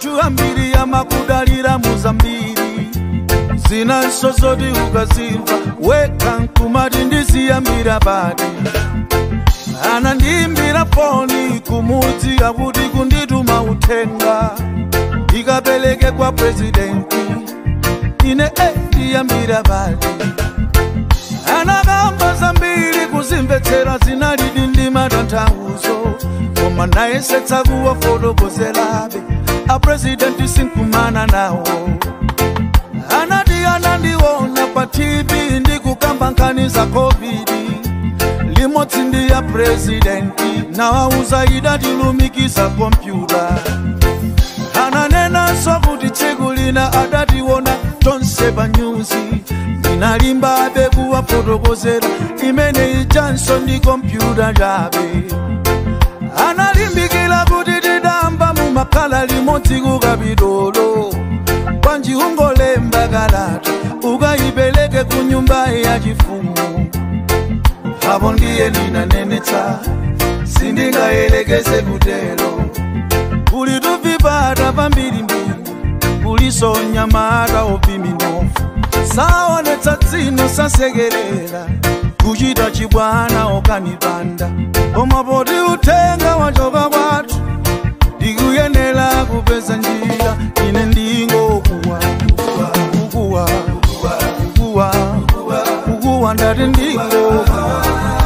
anthu ambiri amakudalira muzambiri zinanso zoti ukazimva wekha nkumati ndiziyambira pati anandiyimbira foni kumudzi akuti kundituma uthenga ikapereke kwa presidenti ine eh, ndiyambira pati anakamba zambiri kuzimvetsera zinalidi ndi matanthauzo koma nayesetsa kuwafotokozerabe apresidenti sinkumana nawo anati anandiona pa tv ndikukamba nkhani za covid limodzi ndi ya presidenti nawauza idatilumikiza kompyuta ananenanso kuti tsiku lina adationa tonse pa nyuzi ndinalimbabe kuwafotokozera imene ichanso ndi kompyuta chabe analimbikira kuti tidamba mumakhala limodzi kukapitolo kwanji ungolemba kalata ukayipereke ku nyumba yachifumu apo ndiye ndinanenetsa sindingayelekeze kutero kuli tuvipata pambirimbiri kuliso nyamata opiminofu saonetsa dzino sasekerera kuchita chibwana okanipanda koma poti uthenga wachoka kwathu ndikuyenera kupeza njira ine ndingokuwa kukuwa kukuwa kukuwa ndati ndingokuwa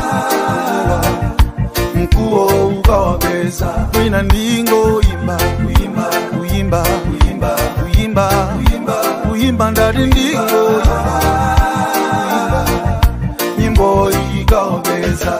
mkuwo ukawapeza kwina ndingoyimba kuyimba kuyimba kuyimba kuyimba kuyimba kuyimba ndati ndingoyimba kuyimba nyimbo ikawapeza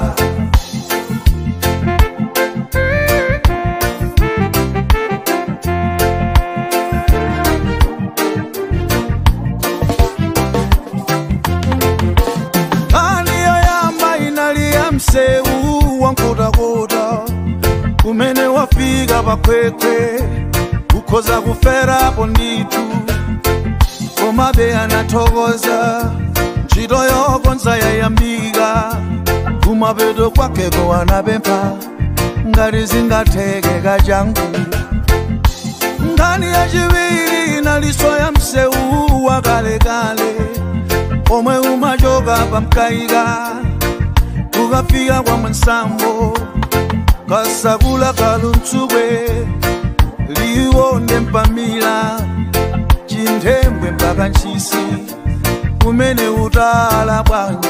aliyoyamba inaliya msewu wankotakota kumene wafika pakwekwe kukhoza kuferapo ndithu komabe anathokoza ntchito yokonza yayambika kumapeto kwakeko anapempha ngati zingatheke kachangu nkhani yachiwiri inaliso ya msewu wakalekale omwe umachoka pamkaika ukafika kwa mwansambo kasakula kaluntsukwe liwonde mpamila chinthembwe mpaka ntchisi kumene utala bwanji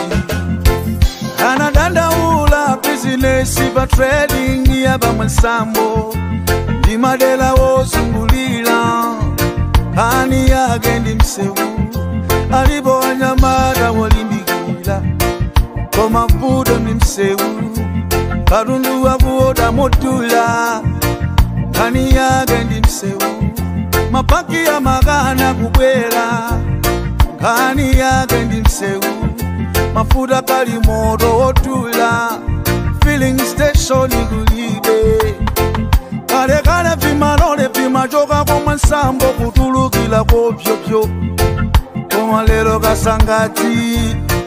anadandaula bizinesi pa trading ya pamwansambo ndi madera wozungulira nkhani yake ndi msewu alipo wanyamata wolimbikira koma vuto ndi msewu katundu wakuoda modula nkhani yake ndi msewu mapaki ya makana kubwera nkhani yake ndi msewu mafuta kali moto wotula filling station kulibe kalekale vimalole vimachoka komwe nsambo kutulukira kopyopyo koma lero kasangati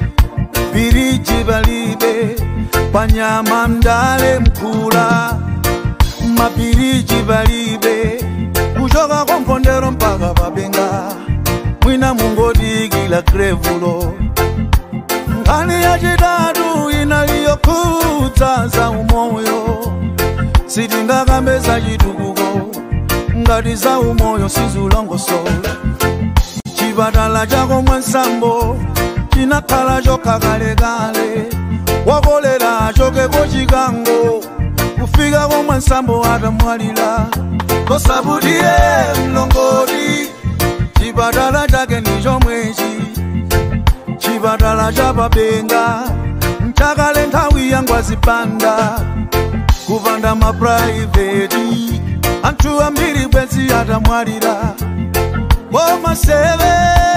biriji palibe panyama mdale mkula mabiriji palibe kuchoka komphondero mpaka pabenga mwina mungodikila grevulo nkhani yachitatu inaliyokhudza za umoyo sitingakambe za chitukuko ngati za umoyo sizulongosola chipatala chako mwansambo chinakhala chokha kalekale wakolera chokeko chikango kufika komwe nsambo atamwalira kosabutiye mlongoti chipatala chake ndi chomwechi chipatala cha pabenga mchakale nthawi yangwazipanda kupanda mapuraiveti anthu ambiri bwenzi atamwalira koma seve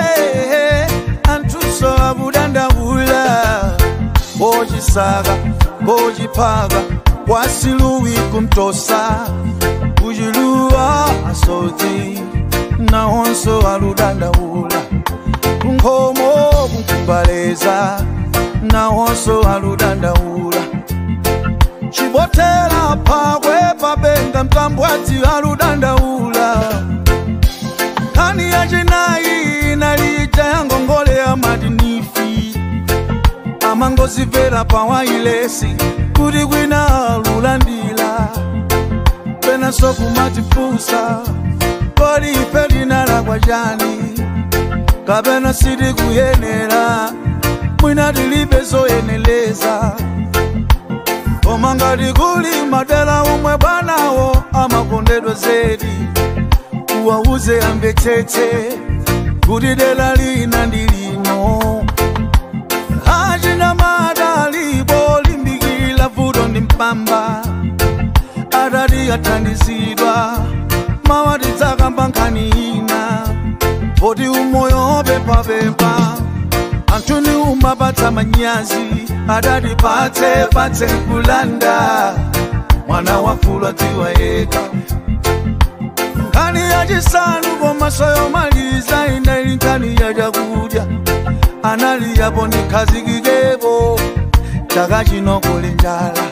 anthuso akudandaula kochisaka kociphaka kwasiluwi kumtosa kuchiluwa asodzi nawonso aludandaula kunkhomo kunkumbaleza nawonso aludandaula chibotera phakwe pabenga mtambwadzi aludandaula mangozimvera pawailesi kuti kwina lulandila penanso kumatifunsa kodi ife tinalakwa chani kapena sitikuyenera mwina tilibe zoyeneleza koma ngati kuli madera omwe bwanawo amakondedwa zedi uwauze amvetsetse kuti dera lina ndi lino achina madalipo limbikila vuto ndi mpamba atati athandizidwa mawati dzakamba nkhani ina poti umoyo opepapepa anthu ni umapatsa manyazi adati patse patse kulanda mwana wafulwa dziwa yeka nkhani yachisanu komanso yomaliza inali nkhani ya chakudya anali yapo ndikhazikikepo chaka chino kuli njala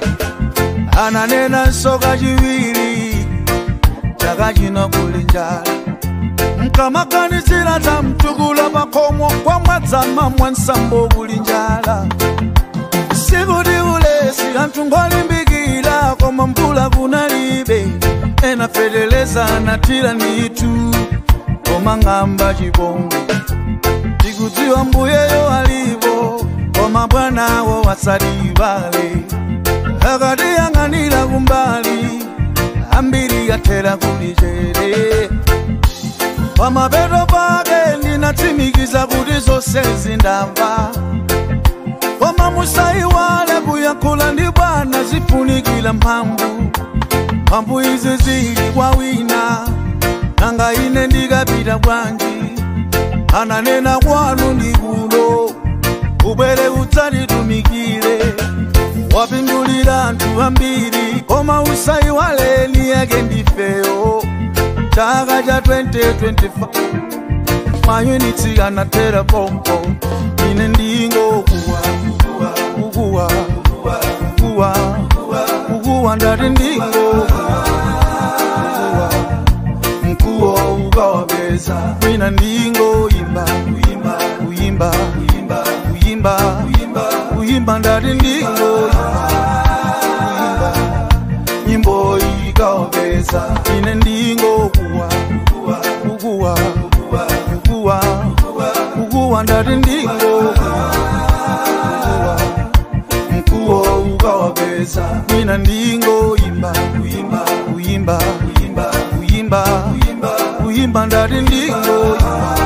ananenanso kachiwiri chaka chino kuli njala mkamaganizira za mtukula pakhomo kwa mwadzama mwansambo kuli njala sikuti ulesi anthu ngolimbikira koma mvula kunalibe ena feteleza anatira nitu koma ng'amba chipongwe tikudziwa mbuyeyo alipo koma bwanawo wasadivale akatiyang'anira kumbali ambiri yathera kulichere pamapeto pake ndinatsimikiza kuti zonse zindamva koma musayiwale kuyankhula ndi bwana zifunikira mphamvu mphamvu izi zili kwa wina nanga ine ndikapita bwanji ananena kwanu ndi kuno ubwere udzatitumikire wapindulira anthu ambiri koma usayiwaleni yake ndifeyo chaka cha 2025 mayunitsi anathera pompo ine ndingokuwa kukuwa kukuwa kukuwa ndati ndingokuwa mkuwo ukawapeza mwina ndingoyimba kuyimba kuyimba kuyimba kuyimba kuyimba kuyimba ndati ndingoyimba kuyimba nyimbo ikawapeza ine ndingokuwa kukuwa kukuwa kukuwa ndati ndingokuwa mkuwo ukawapeza mwina ndingoyimba kuyimba kuyimba kuyimba kuyimba kuyimba ndati ndingoyimba